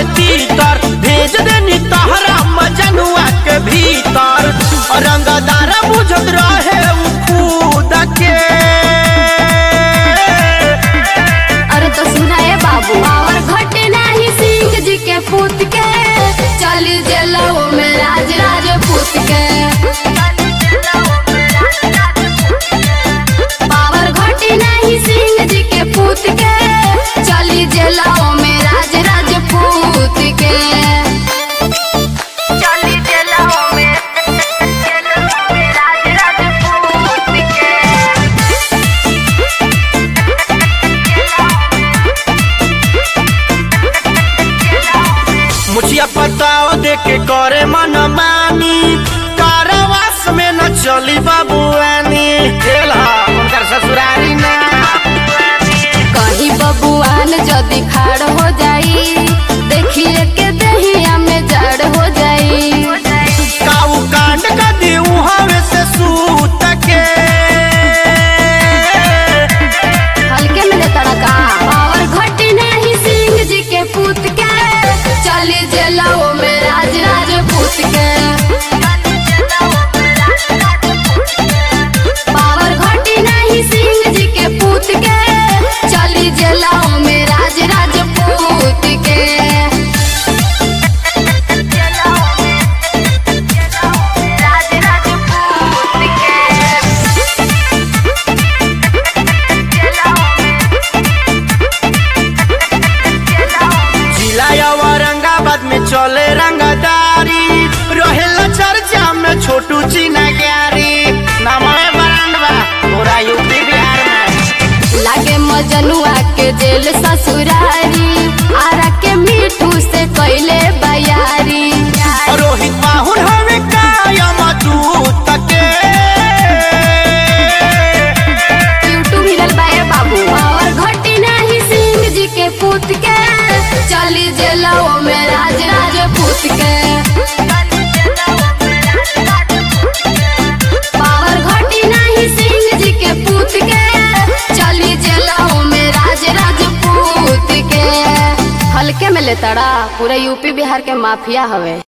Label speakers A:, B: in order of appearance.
A: तीतर भेज देनी तहरा मजनुआ के भीतर रंगदारा बुझत रहे उ खुद के
B: अरे तो सुना ए बाबू और घटे नाही सिंह जी के पूत के चल जेलो में राज राजपूत के पावर घटे नाही सिंह जी के पूत के चली जेलो में राज राजपूत के चली जेलो में राज राजपूत के
A: मुछिया पताओ दे के करे मन मानी कारावास में न चली बाबुआनी खेला उनकर ससुरारी ना
B: कहीं बबुआन जदि खाड़ हो जाई देखिए के दहिया में जड़ हो जाई
A: काऊ कांड का देऊ हवे से सूत के
B: हल्के में लेता का और घटी नहीं सिंह जी के पूत के चली जेलाओ में राज राजपूत के पावर घटी नहीं सिंह जी के पूत के चली जेलाओ में राज राजपूत के राज राजपूत के
A: जिला औरंगाबाद में चले रंगदारी रहेला चर्चा में छोटू चीना ग्यारी नामे बरंडवा पूरा यूपी बिहार में
B: लागे मजनुआ के जेल ससुरारी आरा के मीठू से कैले बयारी
A: रोहित माहुर हवे कायम दूत के
B: यूट्यूब हिलल बाए बाबू और घटी नहीं सिंह जी के पूत के चली जेलाओ में राज राजपूत के पावर घटी नहीं सिंह जी के पूत के चली जेलाओ में राज राजपूत के हल्के में लेतड़ा पूरा यूपी बिहार के माफिया हवे